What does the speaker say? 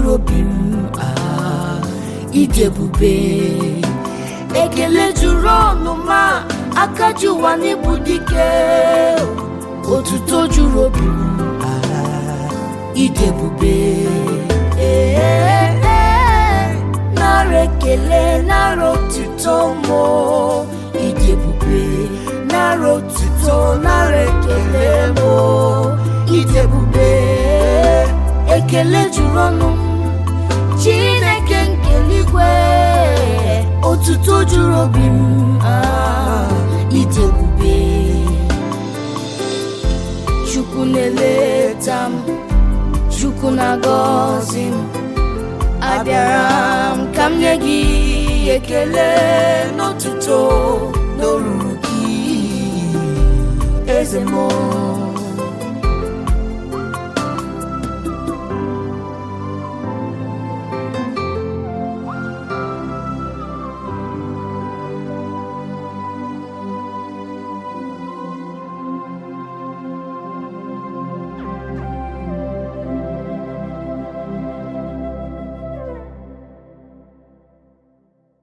juru obi m ah, ịdị ebube ekele juru ọnụ ma aka ji ụwa n'ịbụ dike otuto juru obi m ah, ịdị ebube Eh, eh, eh, nara ekele nara otuto mo ịdị ebube nara otuto nara ekele mo ịdị ebube ekele juru ọnụ m chineke nke eluigwe otuto juru obi m ah, ịdị ebube chukwu na-eleta m chukwu na-agọzi m abịara m ka m nye gị ekele n'otuto n'oruru gị eze m